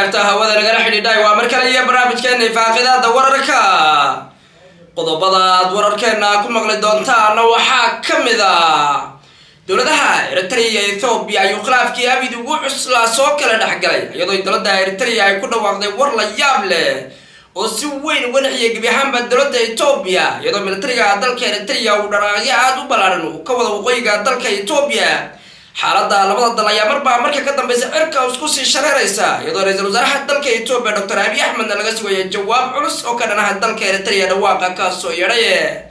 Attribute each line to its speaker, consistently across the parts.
Speaker 1: khiyaarta hawada nagala xidhiidhay waa mar kale iyo barnaamijkeena ifaaqidaada wararka qodobada aad wararkeena ku maqli doontaana waxaa ka mid a dowladaha eritrea iyo ethoobiya ayuu khilaafkii abid ugu cuslaa soo kala dhexgalay iyadoo dowladda eritrea ay ku dhawaaqday war la yaab leh oo si weyn uga dhexiyay gebi ahaanba dowladda etoobiya iyadoo militariga dalka eritrea uu dharaaqyo aada u ballaaran uu ka wada waqooyiga dalka etoobiya xaaladda labada dal ayaa marbaa marka ka dambeysa cirka isku sii shareeraysa iyadoo ra-iisul wasaaraha dalka etoobiya doctor abiy axmedna laga sugaya jawaab culus oo ka dhanaha dalka eritrea dhawaaqa kaasoo yeedhay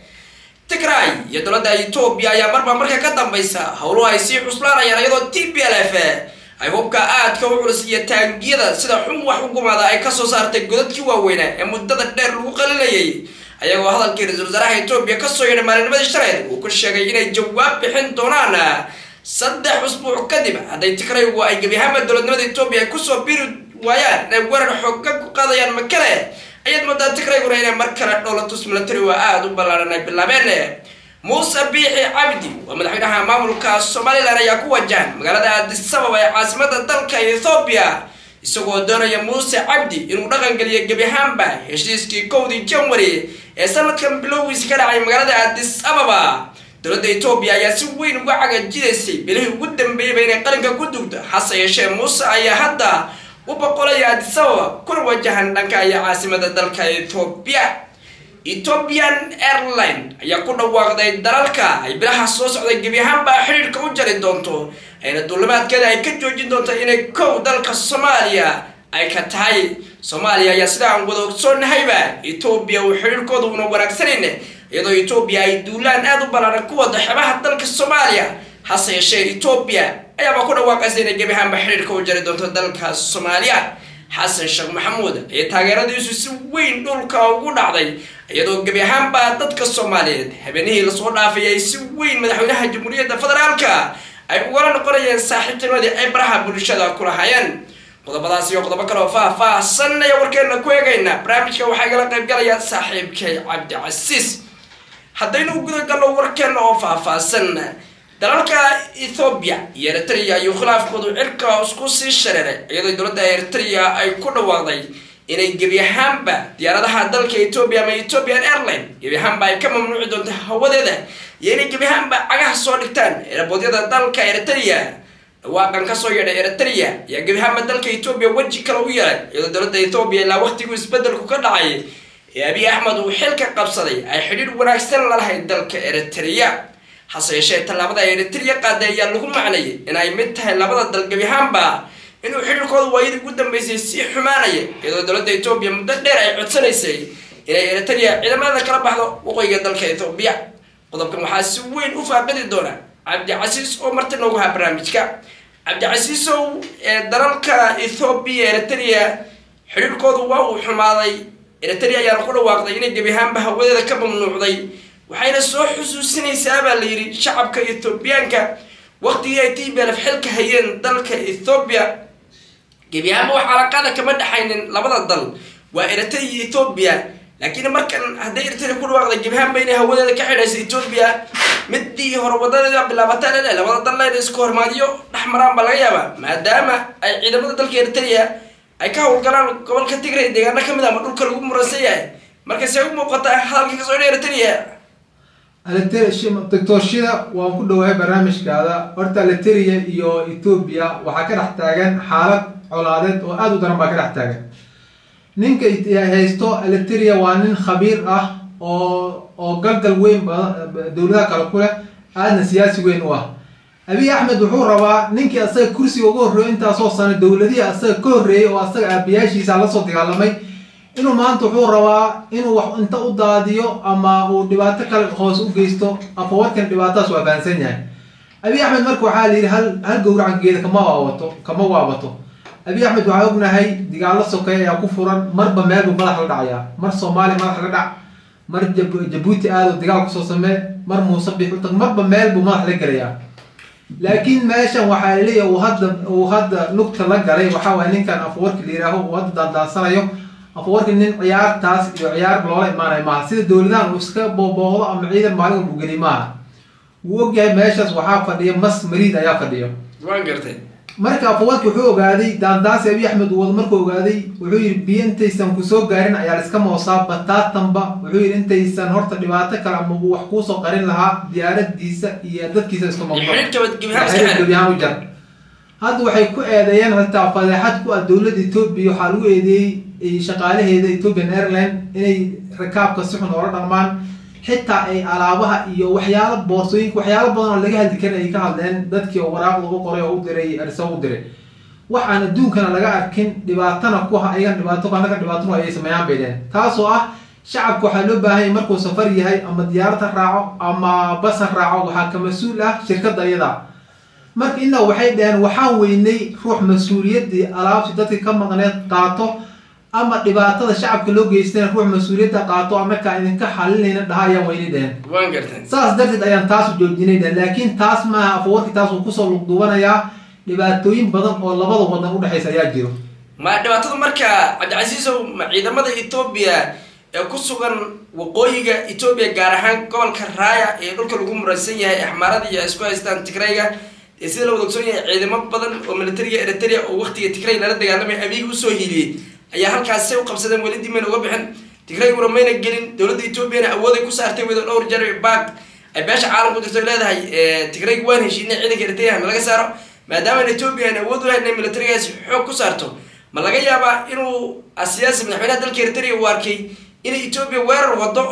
Speaker 1: tigray iyo dowladda etoobiya ayaa marbaa marka ka dambeysa howluhu ay sii cuslaanayaan iyadoo t b l f ay hubka aadka u culus iyo taangiyada sida xun wax u gumaada ay kasoo saartay godadkii waaweynaa ee muddada dheer lagu qalinayay ayagoo hadalkii ra-iisul wasaaraha etoobiya kasoo yeedhay maalinimadii shaleed uu ku sheegay inay jawaab bixin doonaan saddex usbuuc kadib hadday tigraygu ay gebi ahaanba dowladnimada etoobiya ay kusoo biri waayaan inay weerar xooga ku qaadayaan makale ayaad moodaa tigrayguna inay mar kale dhowlatus military waa aada u ballaaran ay bilaabeen muuse biixi cabdi waa madaxweynaha maamulka somalilan ayaa ku wajahan magaalada aadisababa ee caasimada dalka ethoobiya isagoo doonaya muuse cabdi inuu dhaqan geliyo gebi ahaanba heshiiskii kowdii janwari ee sanadkan bilowgiisa ka dhacay magaalada aadis ababa dowladda etoobiya ayaa si weyn uga cagajidaysay bilihii ugu dambeeyeyba inay qalinka ku dugto hase yeeshee muuse ayaa hadda u boqolaya aadisababa kuna wajahan dhanka iyo caasimada dalka ethoobiya ethoobian airline ayaa ku dhawaaqday dalalka ay bilaha soo socday gebi ahaanba xidhiirka u jari doonto ayna duulimaadkeeda ay ka joojin doonto inay kow dalka soomaaliya ay ka tahay soomaaliya ayaa sida aan wada ogsoonnahayba etoobiya uu xidhiirkooda una wanaagsanan iyadoo etoobiya ay duulaan aada u ballaaran ku wada xebaha dalka soomaaliya hase yeeshee etoobiya ayaaba ku dhawaaqaysa inay gebi ahaanba xidhiirka u jari doonto dalka soomaaliya xasan sheekh maxamuud ee taageeradiisu si weyn dhulka ugu dhacday iyadoo gebi ahaanba dadka soomaaliyeed habeenihii lasoo dhaafay ay si weyn madaxweynaha jamhuuriyadda federaalka ay ugala noqonayeen saaxiibtinimadii ay baraha bulshada ku lahaayeen qodobadaas iyo qodobo kale oo faah-faahsan ayaa warkeena ku eegayna barnaamijka waxaa igala qayb galaya saaxiibkay cabdicasiis haddaynu gudagalno warkeena oo faah-faahsan dalalka ethoobiya iyo eritrea ayuu khilaafkoodu cirka isku sii shareeray iyadoo dowladda eritrea ay ku dhawaaqday inay gebi ahaanba diyaaradaha dalka etoobiya ama ethoopian airline gebi ahaanba ay ka mamnuuci doonto hawadeeda iyo inay gebi ahaanba cagaha soo dhigtaan eerabodyada dalka eritrea dhawaaqan kasoo yeedhay eritrea ayaa gebi ahaanba dalka etoobiya weji kale u yeelay iyadoo dowladda ethoobiya ilaa waqtiguu isbedelku ka dhacay ee abiy axmed uu xilka qabsaday ay xidhiir wanaagsan lalahayd dalka eritrea hase yeeshee tallaabada eritrea qaaday ayaa lagu macnayay in ay mid tahay labada dal gebi ahaanba inuu xidhiirkooda waayadii ugu dambeysay sii xumaanaya iyadoo dowladda etoobiya muddo dheer ay codsanaysay inay eritrea ciidamada kala baxdo waqooyiga dalka ethoobiya qodobkan waxaa si weyn u faaqidi doona cabdicasiis oo marti noogu haa barnaamijka cabdicasiisow ee dalalka ethoobiya eritrea xidhiirkoodu waa uu xumaaday eritrea ayaana ku dhawaaqday inay gebi ahaanba hawadeeda ka mamnuucday waxayna soo xusuusinaysaa baa la yidhi shacabka ethoobiyaanka waqtigii ay t b lf xilka hayeen dalka ethoobiya gebi ahaanba wax calaqaada kama dhexaynin labada dal waa eritrea iyo ethoobiya laakiin markan hadday eritrea ku dhawaaqday gebi ahaanba inay hawadeeda ka xidhayso ethoobiya midii hore wadadeeda bilaabataan ele labada dalleeda isku hormaadiyo dhex maraan baa laga yaabaa maadaama ay ciidamada dalka eritrea ay ka howlgalaan gobolka tigray deegaano kamid ama dhulka lagu muransan yahay marka see u muuqataa hadalka kasoo dha eritrea
Speaker 2: doctorshida waan ku dhawahay barnaamijkaada horta aliteria iyo ethoobia waxaa ka dhex taagan xaalad colaadeed oo aada u daran baa ka dhex taagan ninka haysto aliteria waa nin khabiir ah oo oo galgal weyn dowladaha kale ku leh aadna siyaasi weyn u ah abiy axmed wuxuu rabaa ninkii asaga kursiga uga horreeyo intaasoo sano dowladihii asaga ka horreeyay oo asaga aabayaashiisa lasoo dagaalamay inuu maanta wuxuu rabaa inuu wax inta u daadiyo ama uu dhibaato kale hoos u geysto afawarkan dhibaatadaas waa fahansan yahay abiy axmed marka waxaa la yidhi hal hal gowracankeeda kama waabato kama waabato abiy axmed waxaa ognahay dagaalo sokeey ayaa ku furan marba meel buu madax la dhacayaa mar soomaaliya madax la dhac mar jabuuti aado dagaal kusoo samee mar muuse bix utag marba meel buu madax la gelayaa laakiin meeshan waxaa laleeyahay uu hadda uu hadda lugta la galay waxaa waaya ninkan afawarki la yihaaho uu hadda daandaansanayo afawarki nin ciyaartaas iyo ciyaar loola imaanay maaha sida dowladahan uu iska booboodo ama ciidan maalin walbu geli maaha wuu ogyahay meeshaas waxaa fadhiya mas mariid ayaa fadhiyo
Speaker 1: waan gartay
Speaker 2: marka afawalki wuxuu ogaaday daandaasi abiy axmed uu wado markuu ogaaday wuxuu yidhi biyo intaysan kusoo gaarin ayaa la iska moosaa bataatanba wuxuu yidhi intaysan horta dhibaato kale ama uu wax kuusoo qarin lahaa diyaaradiisa iyo dadkiisa iska
Speaker 1: xidhiidhka
Speaker 2: u jar hadda waxay ku eedeeyeen xitaa fadeexad ku ah dowladda etoobiya waxaa lagu eedeeyey shaqaalaheeda ethiopian airline inay rakaabka si xun oola dhaqmaan xitaa ay alaabaha iyo waxyaalo boorsooyinka waxyaalo badan oo laga hadli karin ay ka hadleen dadkii oo waraaq lagu qoray oo u diray arisa u diray waxaan adduunkana laga arkin dhibaatana ku ha ayagan dhibaato ku annaga dhibaatanu ayay sameeyaan bay dheheen taasoo ah shacabka waxaa loo baahan yahay markuu safar yahay ama diyaarad ha raaco ama bas ha raaco waxaa ka mas-uul ah shirkadda iyada marka inaa waxay dhaheen waxaan weynay ruux mas-uuliyaddii alaabti dadka ka maqneed qaato ama dhibaatada shacabka loo geystana ruux mas-uuliyadda qaato anakaa idinka xalinayna dhaha ayaan weynay dhaheen
Speaker 1: waan gartay
Speaker 2: saas darteed ayaan taasu joojinay dhaheen laakiin taas maaha afawarki taas uu kusoo lugduubanayaa dhibaatooyin badan oo labada wadan udhexaysa ayaa jiro
Speaker 1: ma dhibaatadu marka cabdicasiisow ma ciidamada etoobiya ee ku sugan waqooyiga etoobiya gaar ahaan gobolka raaya ee dhulka lagu muransan yahay axmaarada iyo isku haystaan tigrayga ee sida la wada ogsoon yahay ciidamo badan oo militariga eritrea oo waqtiga tigray lala dagaalamay abiga usoo hiiliyey ayaa halkaas say u qabsadeen weli dimayna uga bixin tigrayguna mayna gelin dowladda etoobiyana awooday ku saartay wado dhowr jar baaq ay beesha caalamku jirto leedahay tigrayga waan heshiinay ciidanka eritrea ma laga saaro maadaama etoobiya aan awood u lahayn inay militarigaasi xoog ku saarto ma laga yaabaa inuu siyaasi madaxweynaha dalka eritrea uu arkay inay etoobiya weerar wado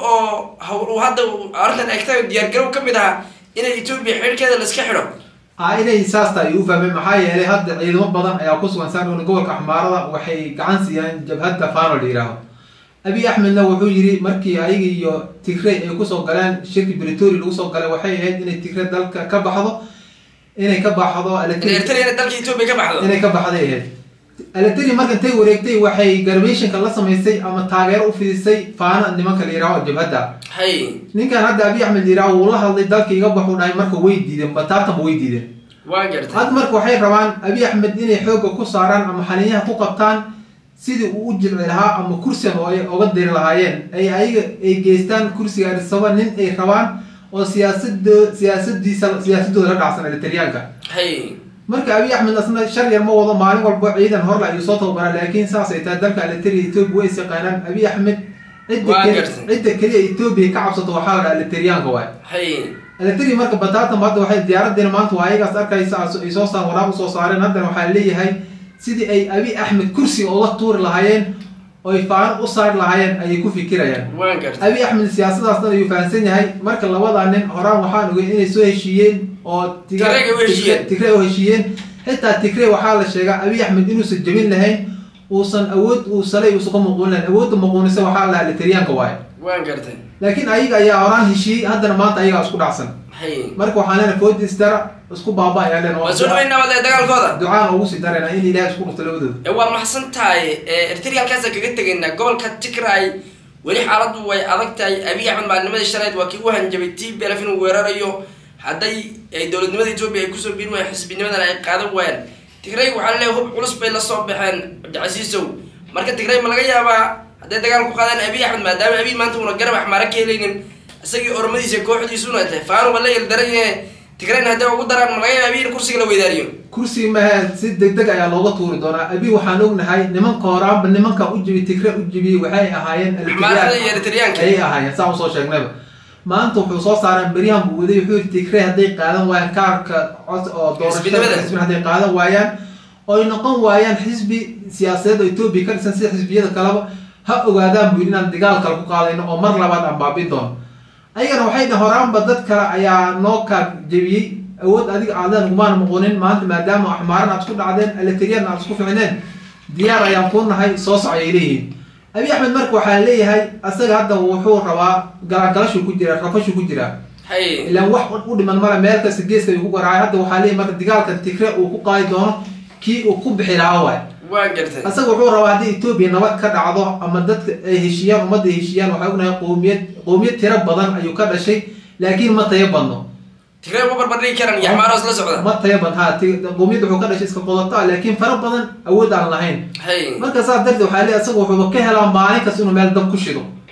Speaker 1: oo hadda arrintan egta diyaargarow ka mid ahaa inay etoobiya xidhkeeda la iska xidho
Speaker 2: a inay saasta ay u fahmeen maxaa yeelay hadda ciidamo badan ayaa ku sugan saarona gobolka axmaarada waxay gacan siiyaan jabhadda fano la yihaaho abiy axmedna wuxuu yidhi markii ayaga iyo tigray ay kusoo galeen shirki britoria lagu soo galay waxay ahayd inay tigray dalka ka baxdo inay ka baxdo
Speaker 1: eritrea inay dalka etoobiya ka baxdo
Speaker 2: inay ka baxday ahayd eletri marka intay wareegtay waxay garbayshanka la samaysay ama taageero u fidisay faana nimanka la yihaaho jabhadda
Speaker 1: hay
Speaker 2: ninkan hadda abiy axmed la yihaaho wuu la hadlay dalka iga baxuu dhahay marka way diideen bataatanba way diideen
Speaker 1: waan gartay
Speaker 2: hadda marka waxay rabaan abiy axmed inay xoogga ku saaraan ama xaniinyaha ku qabtaan sidii uu u jilci lahaa ama kursigan oo ay oga diri lahaayeen ay ayaga ay geystaan kursiga arisaba nin ay rabaan oo siyaasado siyaasadiisa siyaasadooda la dhacsan eritriyaanka
Speaker 1: hay
Speaker 2: marka abiy axmed asna shar yar ma wado maalin walba ciidan horla ayuu soo tababaraa laakiin saas ay tahay dalka eritrea etoobiya way isaqaanaan abiy axmed cidda
Speaker 1: Waa
Speaker 2: keli-
Speaker 1: gartay.
Speaker 2: cidda keliya etoobiya ka cabsato waxaa la dhaha eritriyaanka waay
Speaker 1: hay
Speaker 2: eletri marka bataatam hadda waxay diyaaradiina maanta waa ayagaas arkaysa as- ay soo saar waraaq usoo saareen haddana waxaa leeyahay sidii ay abiy axmed kursiga uga tuuri lahaayeen oy faano u saari lahaayeen ayay ku fikirayaan
Speaker 1: waan gartay
Speaker 2: abiy axmed siyaasadaas dhan ayuu fahamsan yahay marka labada nin horaan waxaan ogay inay soo heshiiyeen oo tiga-
Speaker 1: Tigreega u heshiiyeen.
Speaker 2: tigray u heshiiyeen xitaa tigray waxaa la sheegaa abiy axmed inuusan jebin lahayn uusan awood uu salay uusan ka muquunin lahayn awoodda muquunisa waxaa la dhahaa literiyaanka waaye
Speaker 1: waan gartay
Speaker 2: laakiin ayaga ayaa horaan heshiiyey haddana maanta ayagaa isku dhacsan
Speaker 1: hay
Speaker 2: marka waxaan leenahay foodis dara isku baaba ayaa leenahay
Speaker 1: waan soo dhaweynaa wada dagaalkooda
Speaker 2: ducaan ugu sii darayna in ilaahay isku dhufto labadooda
Speaker 1: ee waa maxsan tahay eritrea halkaasaan kaga tegaynaa gobolka tigray weli xaaladdu way adag tahay abiy axmed maalinimadii shaleed waa kii u hanjabay t b lf inuu weerarayo hadday ay dowladnimada etoobiya ay kusoo biiri waayeen xisbinimadana ay qaadan waayeen tigray waxaa laleeyahay hub culus bay la soo baxeen cabdicasiisow marka tigray ma laga yaabaa hadday dagaal ku qaadaan abiy axmed maadaama abiy maanta una garab axmaara ka helaynin isagii oromadiisa kooxdiisuna tahay faanuba la yeldaran yahe tigrayna hadday ugu daraan ma laga yaaba abiy in kursiga la weydaariyo
Speaker 2: kursi mahe si deg deg ayaa looga tuuri doonaa abi waxaan ognahay nimanka horaanba nimanka u jibi tigre u jibiyey waxay ahaayeen
Speaker 1: axmaarada iyo eritriyaanka
Speaker 2: ayay ahaayeen saa usoo sheegnayba maanta wuxuu soo saareen beryahan buu waday wuxuu yidhi tigre hadday qaadan waayaan kaarka cod oo
Speaker 1: Xisbinimada.
Speaker 2: doorashada xisbin hadday qaadan waayaan oy noqon waayaan xisbi siyaasadeed oo etoobiya ka dhisan sida xisbiyada kaleba ha ogaadaan buu yidhi inaan dagaal kale ku qaadayno oo mar labaad aan baabin doono ayagana waxay dhaheen horaanba dad kale ayaa noo kaar jebiyey awood adiga aadan ugumaan muqunin maanta maadaama axmaaran aad isku dhacdeen eletriyan aad isku ficneen diyaar ayaan kuu nahay soo soc ayay leeyihiin abiy axmed marka waxaa leeyahay asaga hadda wuxuu rabaa galagalashu ku jira rafashu ku jiraa
Speaker 1: hay
Speaker 2: ilaan wax u dhiman male meel kasta geeska ayuu ku garaacay hadda waxaa leeyahay marka dagaalka tigre uu ku qaadi doono kii uu ku bixi lahaa waay
Speaker 1: waan gartay
Speaker 2: asaga wuxuu rabaa haddii etoobiya nabad ka dhacdo ama dadka ay heshiiyaan ummadda ay heshiiyaan waxaa ognahay qowmiyad qowmiyad tiro badan ayuu ka dhashay laakiin ma tayo badno
Speaker 1: tigray uma barbardhigi karaan iyo axmaaros la socda
Speaker 2: ma tayo badno ha ti- qowmiyad wuxuu ka dhashay iska qodato ah laakiin fara badan awood aan lahayn
Speaker 1: hay
Speaker 2: marka saas darteed waxaa leeyahay asaga wuxuuba ka helaa maalin kasta inuu meel dab ku shido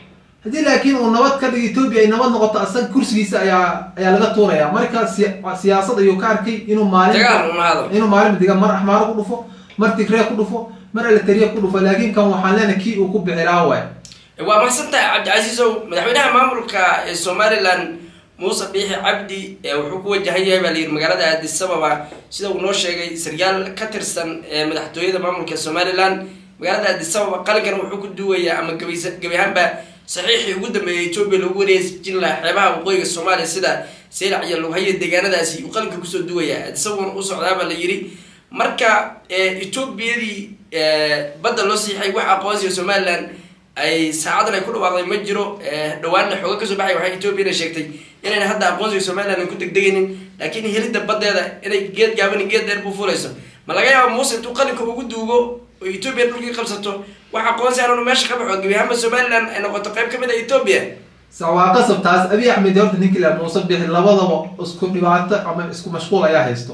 Speaker 2: haddii laakiin uu nabad ka dhigo etoobiya ay nabad noqoto asaga kursigiisa ayaa ayaa laga tuuraya marka siya- siyaasad ayuu ka arkay inuu maalin
Speaker 1: dagaal uma hado
Speaker 2: inuu maalin diga mar axmaaro ku dhufo mar tigree ku dhufo mar eleteriya ku dhufo laakiin kan waxaan leenahay kii uu ku bixi lahaa waay
Speaker 1: waa mahadsantahay cabdicasiisow madaxweynaha maamulka ee somalilan muuse biixi cabdi ee wuxuu ku wajahan yahay baa layidhi magaalada addis ababa sida uu noo sheegay saryaal ka tirsan ee madaxtooyada maamulka somalilan magaalada addis ababa qalinkan wuxuu ku duwayaa ama gabaysa gebi ahaanba saxiixii ugu dambeeyay etoobiya lagu wareejin lahaa xeebaha waqooyiga soomaaliya sida seylac iyo lughayo deegaanadaasi uu qalinka kusoo duwayaa addis ababana u socdaabaa la yidhi marka etoobiyadii badda loo siixay wax aqoonsiga somalilan ay saacadan ay ku dhawaaqday ma jiro dhawaanna xooga kasoo baxay waxay etoobiyana sheegtay inayna hadda aqoonsiga somalilan ku degdegaynin laakiin helidda baddeeda inay geed gaabani geed dheer buu fulayso ma laga yaaba muuse intuu qalinka ugu duugo oo etoobiya dhulkii qabsato wax aqoonsi aanu meesha ka baxo gebi ahaanba somalilan ay noqoto qayb kamid a etoobiya
Speaker 2: waa qasab taas abiy axmed horta ninkii la muuse bixi labadaba isku dhibaato ama isku mashquul ayaa haysto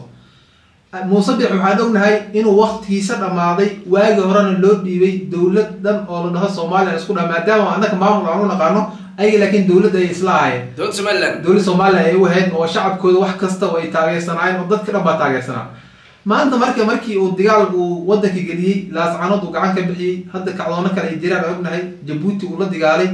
Speaker 2: muuse bix waxaan ognahay inuu waktigiisa dhammaaday waagi horena loo dhiibay dowlad dhan oo la dhaho somalilan isku dha maadaama annaka maamul aan u naqaano ayaga laakiin dowladda ay isla ahayeen
Speaker 1: dowladda somalilan
Speaker 2: dowladda somalilan ay u ahayd oo shacabkooda wax kasta oo ay taageersanaayeen oo dadka dhan baa taageersanaa maanta marka markii uu dagaal uu wadanka geliyey laascanood uu gacan ka bixiyey hadda kacdoono kale ay jiraan aan ognahay jabuuti uu la dagaalay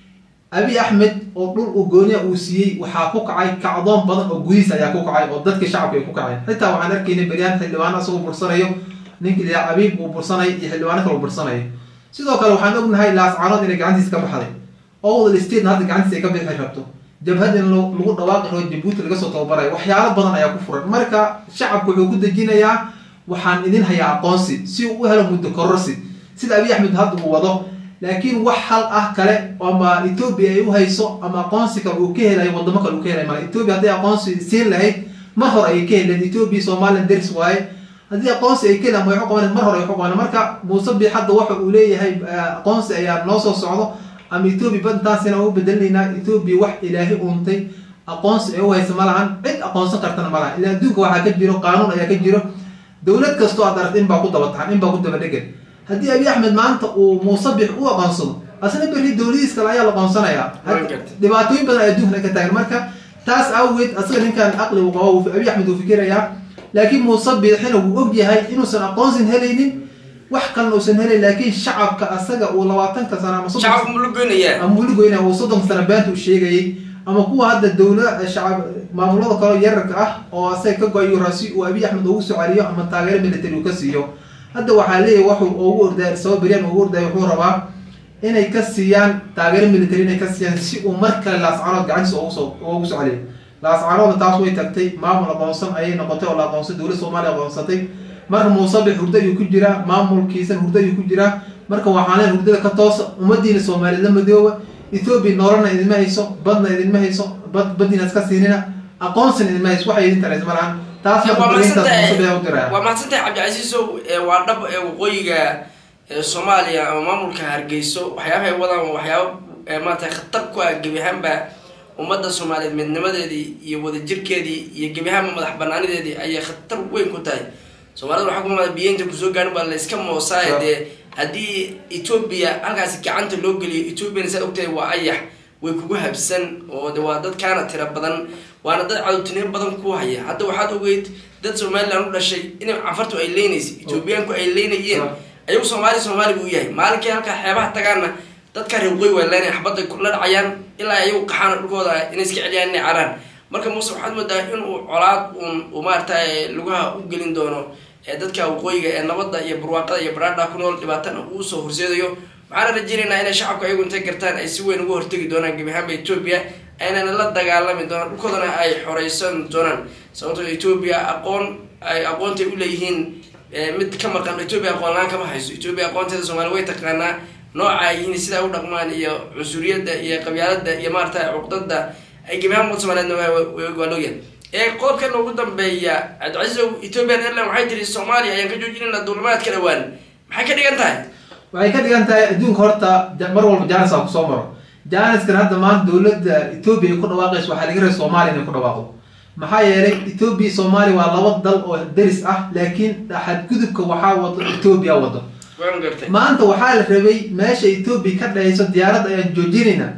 Speaker 2: abiy axmed oo dhul uu gooniya uu siiyey waxaa ku kacay kacdoon badan oo gudihiis ayaa ku kacay oo dadka shacabka ay ku kaceen xitaa waxaan arkaynay beryahan xildhibaano asagoo bursanayo ninkii liyaa cabiib uu bursanay iyo xildhibaano kale uu bursanayo sidoo kale waxaan ognahay laascanood inay gacantiisa ka baxday owdal statena hadda gacantiisa ay ka bixi rabto jabhad in lagu dhawaaqi rabo jabuuti laga soo tababarayo waxyaalo badan ayaa ku furan marka shacabku wuxuu ku dejinayaa waxaan idin hayaa aqoonsi si uu u helo muddo kororsi sida abiy axmed hadda uu wado laakiin wax hal ah kale ama etoobiya ay u hayso ama aqoonsi kale uu ka helayo wadamo kale uu ka helay male etoobiya hadday aqoonsi siin lahayd mar hore ayay ka helayd etoobiya somalilan deris waaye haddii aqoonsi ay ka helaan way uqaban mar hore ay uqaban marka muuse biix hadda waxa uu leeyahay aqoonsi ayaa noo soo socdo ama etoobiya badintaasina u bedelinaynaa etoobiya wax ilaahi uuntay aqoonsi ay u haysa ma lahan cid aqoonsan kartana ma lahan ila adduunka waxaa ka jiro qaanuun ayaa ka jiro dowlad kastoo aad aragta in baa ku daba taxan in baa ku daba dhegan haddii abiy axmed maanta uu muuse bix u aqoonsado asna berri dowladiis kale ayaa la aqoonsanayaa dhibaatooyin badan ay adduunkana ka taagan marka taas awgeed asaga ninkan aqli uu qabo abiy axmed uu fikirayaa laakiin muuse bixina wuu og yahay inuusan aqoonsin helaynin wax kalena uusan helayn laakiin shacabka asaga uu labaatanka sano ama
Speaker 1: shacabka mulu goynaya
Speaker 2: ama weligoyna uu soddonka sano beenta u sheegayay ama kuwa hadda dowla shacab maamulada kale yararka ah oo asaga ka go-ayo rasi uu abiy axmed ugu soo celiyo ama taageero military uu ka siiyo hadda waxaa leeyahy waxuu ugu ordaay sabab beryaan ugu ordaay wuxuu rabaa inay ka siiyaan taageero military inay ka siiyaan si uu mar kale laascanood gacantiisa ugu soo ugu soo celiyo laascanoodna taas way tagtay maamul aqoonsan ayay noqotay oo la aqoonsay dowladda soomaaliya aqoonsatay marka muusabix hurdo ayuu ku jiraa maamulkiisan hurdo ayuu ku jiraa marka waxaan leen hurdada ka toosa ummadiina soomaaliya la madooba ethoobiya nololna idinma hayso badna idinma hayso bad baddiina iska siinina aqoonsina idinma hayso waxay idin taraysa ma lahan taas marka fariintaas muusabix u diraya
Speaker 1: waa mahadsantahay cabdicasiisow waa dhab ee waqooyiga soomaaliya ama maamulka hargeyso waxyaabahay wadaan waa waxyaaba maarata khatar ku ah gebi ahaanba ummadda soomaaliyeed midnimadeedii iyo wadajirkeedii iyo gebi ahaanba madax banaanideedii ayay khatar weyn ku tahay soomaalida waxaa ku imaada biyeynta kusoo gaarin baa la iska moosaaye dee haddii etoobiya halkaasi gacanta loo geliyo etoobiyana saad ogtahay waa ayax way kugu habsan oo de waa dad kaana tira badan waana dad cadowtinimo badan ku haya hadda waxaad ogeyd dad somalilan u dhashay in cafartu ay leynaysa etoobiyaanku ay leynayeen ayagu soomaali soomaaliga u yahay maalinkii halkaa xeebaha tagaana dadka reer waqooyi waa leynaya xabadda la dhacayaan ilaa ayagu qaxaana dhulkooda inay iska celiyaan inay caraan marka muuse waxaad moodaa inuu colaad uun uu maarata lugaha u gelin doono dadka waqooyiga ee nabadda iyo barwaaqada iyo baraadha ku nool dhibaatana uu usoo horseedayo waxaana rajeynaynaa inay shacabku ayagu intay gartaan ay si weyn uga hortegi doonaan gebi ahaanba etoobiya aynana la dagaalami doonaan dhulkoodana ay xoreysan doonaan sababtoo etoobiya aqoon ay aqoontay uleeyihiin mid ka maqan etoobiya aqoon la-aan kama hayso etoobiya aqoonteeda soomaaliya way taqaanaa nooca ay yihiin sidaa u dhaqmaan iyo cunsuriyadda iyo qabyaalada iyo maarata cuqdada ay gebi ahaan umad somaliyeedna waa looyahay ee qodobkan ugu dambeeya cabdicasiisow ethiopian airline waxay tiri soomaaliya ayaan ka joojinayna duulimaadka dhawaan maxay ka dhigan tahay
Speaker 2: waxay ka dhigan tahay adduunka horta mar walba jaanis aa kusoo maro jaaniskan hadda maanta dowladda etoobiya ay ku dhawaaqayso waxaa laga rabay soomaaliya inay ku dhawaaqdo maxaa yeelay etoobiya soomaaliya waa laba dal oo deris ah laakiin xadgudubka waxaa wado etoobiya wado
Speaker 1: waan gartay
Speaker 2: maanta waxaa la rabay meesha etoobiya ka dhahayso diyaaradda ayaan joojinayna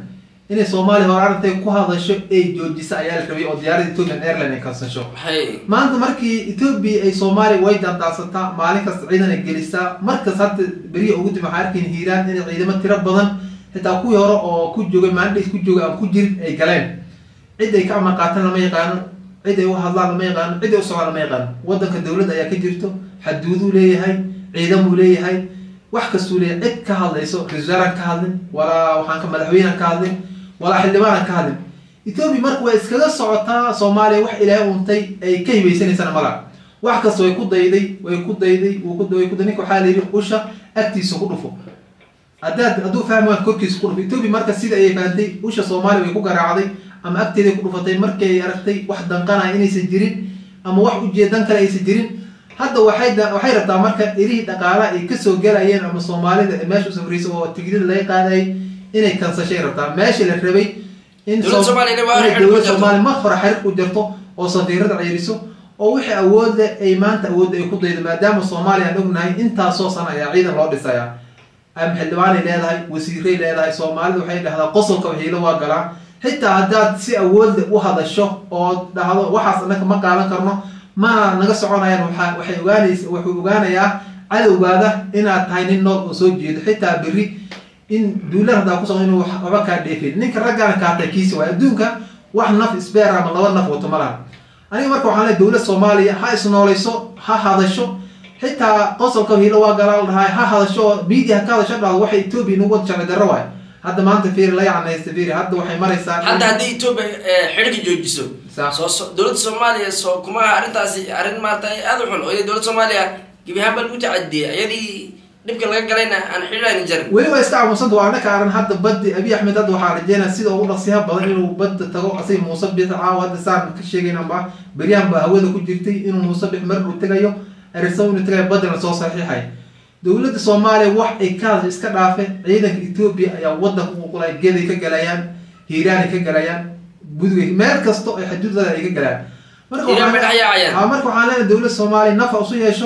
Speaker 2: inay soomaaliya hore arintay ku hadasho ay joojisa ayaa la rabay oo diyaaradda ethiopian airline ay kansasho
Speaker 1: hay
Speaker 2: maanta markii etoobiya ay soomaaliya way daandaansataa maalin kasta ciidan ay gelisaa markas hadda beriya ugu dib waxaa arkayn hiiraan inay ciidamo tiro badan xitaa kuwii hore oo ku joogay maalindhays ku joogay aan ku jirin ay galeen cid ay ka amar qaataan lama yaqaano cid ay u hadlaan lama yaqaano cid ay u socdaan lama yaqaano waddanka dowladda ayaa ka jirto xaduuduu leeyahay ciidamuu leeyahay wax kastuu leeyahay cid ka hadlayso ra-iisul ka hadlin walaa waxaan ka madaxweynean ka hadlin walaa xildhibaanan ka hadlin etoobiya marka way iskaga socotaa soomaaliya wax ilaahay untay ay ka hibaysanaysana mala wax kasta way ku dayday way ku dayday wuu ku way ku day ninka waxaa la yidhi usha agtiisa ku dhufo haddaad hadduu fahmi waan korkiisa ku dhufo etoobiya marka sida ayay fahamtay usha soomaaliya way ku garaacday ama agteeday ku dhufatay markii ay aragtay wax danqanaya inaysan jirin ama wax ujeedan kale aysan jirin hadda waxay da- waxay rabtaa marka irihii dhaqaalaha ay kasoo gelayeen ama soomaalida meesha u safraysa oo tigidada laga qaadayay inay kansashay rabtaa meesha la rabay in
Speaker 1: Dowladda
Speaker 2: Soom-
Speaker 1: Soomaaliya waa
Speaker 2: inay
Speaker 1: xiriir ku
Speaker 2: dowladda
Speaker 1: jirto.
Speaker 2: soomaaliya mar hore xiriir ku jirto oo safiirada ceyriso oo wixii awood leh ay maanta awoodda ay ku daydo maadaama soomaaliya aan ognahay intaasoo sana ayaa ciidan loo dhisaya ama xildhibaanay leedahay wasiiray leedahay soomaalida waxay dhahdaa qosolka waxiilo waa galaa xitaa haddaad si awoodle u hadasho oo dhahdo waxaas annaga ma qaadan karno mana naga soconayaan waxa- waxay ogaanaysa wuxuu ogaanayaa cadowgaada inaad tahay nin nool oo soo jeedo xitaa berri in duulan haddaa ku socdo inuu wax- waxba kaa dheefin ninka raggaana kaatay kiisi waay adduunka wax naf isbeer ama laba naf wato ma laha aniga marka waxaan leeyahay dowlad soomaaliya ha isnoolayso ha hadasho xitaa qosolka hiilo waa galaa la dhahay ha hadasho oo media ha ka hadasho dhahdo waxay etoobiya nagu wada sharci darro waay hadda maanta fiiri la yacnaysta fiiri hadda waxay maraysaa in-
Speaker 1: hadda haddii etoobiya eh, xidhiga joojiso
Speaker 2: Sax.
Speaker 1: soo so- dowladda soomaaliya soo kuma arrintaasi arrin maarata aada u xun oo dowladda soomaaliya gebi ahaan baa lagu tacadiyay iyadii dhibka laga galayna aan xidhiidhayna jarin
Speaker 2: weli waa iska aamusanta waa anaka aran hadda baddi abi axmed hadda waxaa rajeynaya sida ugu dhaqsiyaha badan inuu badda tago asay muuse bix caawa hadda saan ka sheegayn amba beryahan baa hawada ku jirtay inuu muuse bix mar uu tegayo erisa inuu tegayo baddana soo saxiixay dowladda soomaaliya wax ay ka hadasho iska dhaafe ciidanka etoobiya ayaa wadanka u qulay geday ka galayaan hiiraanay ka galayaan budugay meel kasto ay xuduudada ay ka galayaan marka
Speaker 1: Hiiraan bay
Speaker 2: waxaan-
Speaker 1: dhex yaacayaan.
Speaker 2: Haa, marka waxaan leenahay dowladda soomaaliya nafa usu yeesho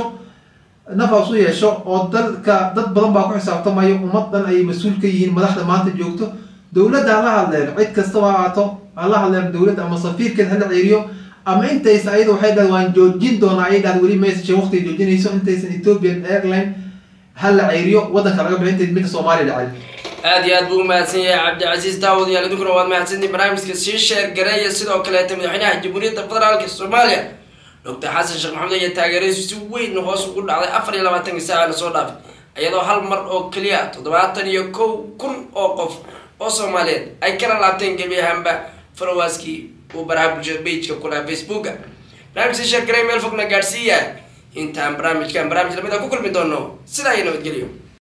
Speaker 2: nafa usu yeesho oo dalka dad badan baa ku xisaabtamayo ummad dhan ayay mas-uul ka yihiin madaxda maanta joogto dowladda hala hadleen cid kastaba ha ahaato hala hadleen dowladda ama safiirkeed hala ceeriyo ama intaysa ayada waxay dhahay waan joojin doonaa ayay dhahay weli message waqti joojinayso intaysan ethiopian airline hala ceeriyo wadanka laga bixin intay midda soomaaliya dhacay
Speaker 1: aad iyo aad buu umahadsan yahay cabdicasiis daawud yaal idinkuna waad mahadsantihin barnaamijka sii sheer gareeya sidoo kaleeta madaxweynaha jamhuuriyadda federaalka soomaaliya doctor xasan sheekh maxamed ayaa taageeradiisu si weyn hoos ugu dhacday afar iyo labaatanka saaca lasoo dhaafay iyadoo hal mar oo keliya toddobaatan iyo kow kun oo qof oo soomaaliyeed ay kala laabteen gebi ahaanba falowaskii uu baraha bulshada pageka ku lahaa facebooka barnaamij sii sheer gareeya meel fogna gaadhsiiya intaan barnaamijkan barnaamij lamid a ku kulmi doono sidaa iyo nabadgelyo